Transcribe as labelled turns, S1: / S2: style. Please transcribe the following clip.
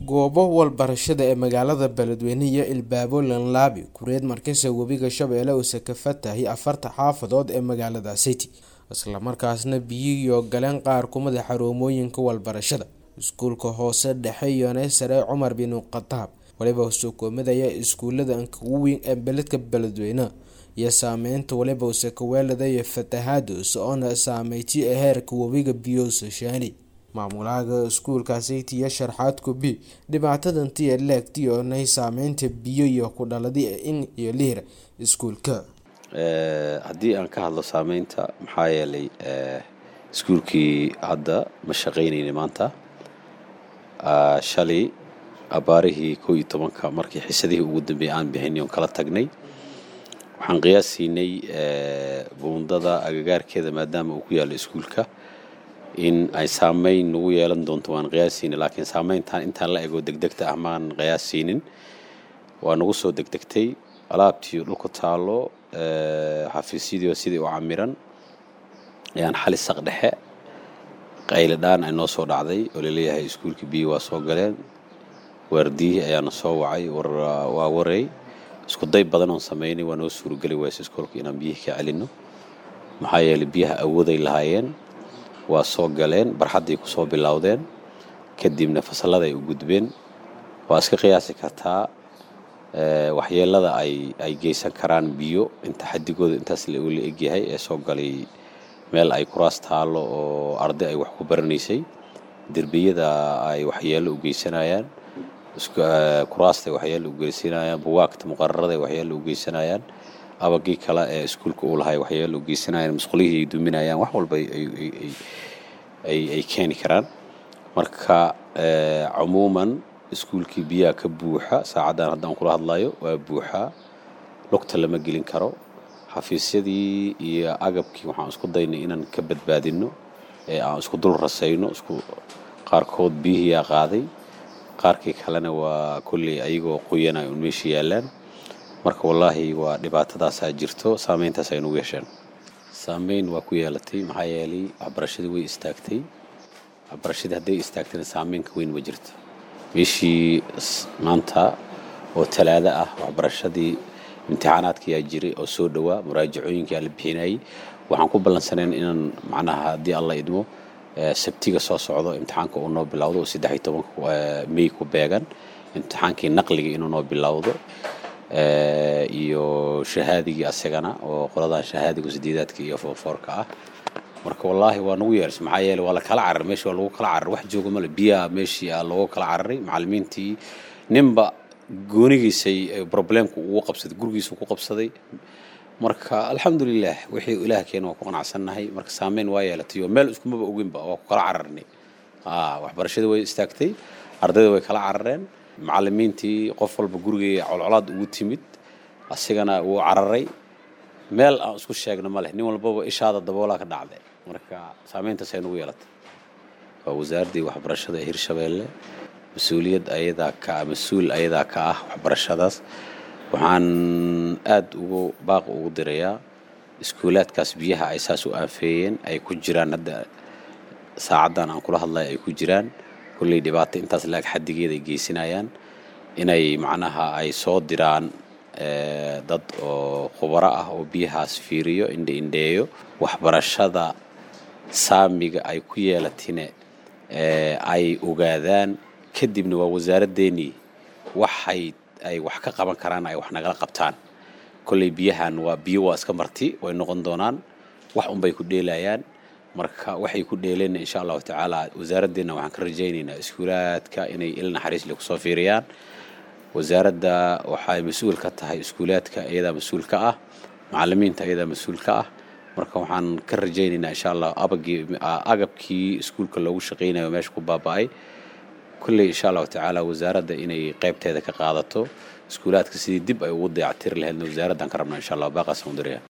S1: goobo walbarashada ee magaalada beledweyne iyo ilbaabo lanlaabi kureed markisa webiga shabeelle uuse ka fatahay afarta xaafadood ee magaalada city islamarkaasna biyihiyo galeen qaar kumida xaruumooyinka walbarashada iskuulka hoose dhexe iyo sare cumar bin khataab waliba sukoomidaya iskuulada ugu weyn ee beledka beledweyne iyo saameynta waliba use kaweeladayo fatahaadus oona saameyti ee heerka webiga biyoosa shaani maamulaha iskuulkaasiti iyo sharxaad kubi dhibaatadantiyo leegti oonay saameynta biyo iyo ku dhaladi in iyo lihir iskuulka
S2: haddii aan ka hadlo saameynta maxaa yeelay iskuulkii hadda ma shaqaynayna maanta shalay abaarihii koo iyo tobanka markii xisadihii ugu dambeeyay aan bixinay oon kala tagnay waxaan qiyaasiinay buundada agagaarkeeda maadaama uu ku yaallo iskuulka in ay saameyn nagu yeelan doonto waan qiyaasiinay laakiin saameyntan intaan la ego degdegta ah maan qiyaasiinin waa nagu soo degdegtay alaabtii dhulka taallo xafiisyadii sidii u camiran ayaan xali saq dhexe qayle dhaan ay noo soo dhacday oo laleeyahay iskuulkii biyo waa soo galeen waardiyihii ayaana soo wacay waa waray isku day badan oon samaynay waa noo suurageli wayse iskoolka inaan biyihii ka celinno maxaa yeelay biyaha awooday lahaayeen waa soo galeen barxadday ku soo bilowdeen kadibna fasalladay u gudbeen waa iska qiyaasi kartaa waxyeelada ay ay geysan karaan biyo inta xadigooda intaas la egyahay ee soo galay meel ay kuraas taallo oo arday ay wax ku baranaysay derbiyada ay waxyeello u geysanayaan kuraasta ay waxyeello u geysanayaan buwaagta muqararada ay waxyeello u geysanayaan abagii kale ee iskuulka uu lahay waxyeello u geysanayaan musqulihii ay duminayaan wax walba ay keeni karaan marka cumuuman iskuulkii biyaha ka buuxa saacaddan haddaan kula hadlayo waa buuxaa lugta lama gelin karo xafiisyadii iyo agabkii waxaan isku daynay inaan ka badbaadinno ee aan isku dul rasayno isku qaarkood biyihiyaa qaaday qaarkii kalena waa kolley ayagoo qoyanay un meesha yaallaan marka wallaahi waa dhibaatadaasaa jirto saameyntaas ay nagu yeesheen saameyn waa ku yeelatay maxaa yeelay waxbarashadii way istaagtay waxbarashadii hadday istaagtayna saameynka weyn ma jirto meeshii maanta oo talaado ah waxbarashadii imtixaanaadkiyaa jiray oo soo dhowaa muraajacooyinkaa la bixinayay waxaan ku ballansaneen inaan macnaha haddii alla idmo sabtiga soo socdo imtixaanka uu noo bilowdo oo saddex iyo tobanka mey ku beegan imtixaankii naqliga inuu noo bilowdo iyo shahaadigii asagana oo qoladan shahaadiga sideedaadka iyo foorfoorka ah marka wallaahi waa nagu yeers maxaa yeele waa la kala cararay meeshii waa lagu kala cararay wax jooga male biyaha meeshii aa loogu kala cararay macallimiintii ninba goonigiisay problemku ugu qabsaday gurigiisu ku qabsaday marka alxamdulilah wixii ilaah keena waa ku qanacsannahay marka saameyn waa yeelatay oo meel iskumaba oginba waa ku kala cararnay waxbarashadii way istaagtay ardayda way kala carareen macallimiintii qof walba gurigay colcolaad ugu timid asigana wuu cararay meel aan isku sheegno ma leh nin walbaba ishaada daboolaa ka dhacday marka saameyntaasay nagu yeelatay waa wasaaraddii waxbarashada ee hirshabeelle mas-uuliyad ayadaa ka mas-uul ayadaa ka ah waxbarashadaas waxaan aad ugu baaq ugu dirayaa iskuulaadkaas biyaha ay saas u aanfeeyeen ay ku jiraan hadda saacaddan aan kula hadlay ay ku jiraan kulley dhibaato intaas laag xaddigeeda ay geysanayaan inay macnaha ay soo diraan dad oo khubaro ah oo biyahaas fiiriyo indhe indheeyo waxbarashada saamiga ay ku yeelatine ay ogaadaan kadibna waa wasaaraddeenii waxay ay wax ka qaban karaan ay wax nagala qabtaan kolley biyahan waa biyo waa iska marti way noqon doonaan wax unbay ku dheelayaan marka waxay ku dheeleenna insha allahu tacaala wasaaraddeena waxaan ka rajaynaynaa iskuulaadka inay il naxariis le kusoo fiiriyaan wasaaradda waxay mas-uul ka tahay iskuulaadka iyadaa mas-uul ka ah macallimiinta iyadaa mas-uul ka ah marka waxaan ka rajaynaynaa insha allah abagii agabkii iskuulka loogu shaqaynayo meesha ku baaba'ay kulley insha allahu tacaala wasaaradda inay qaybteeda ka qaadato iskuulaadka sidii dib ay ugu dayactiri lahaydna wasaaraddan ka rabnaa insha allah baaqaas mudiriya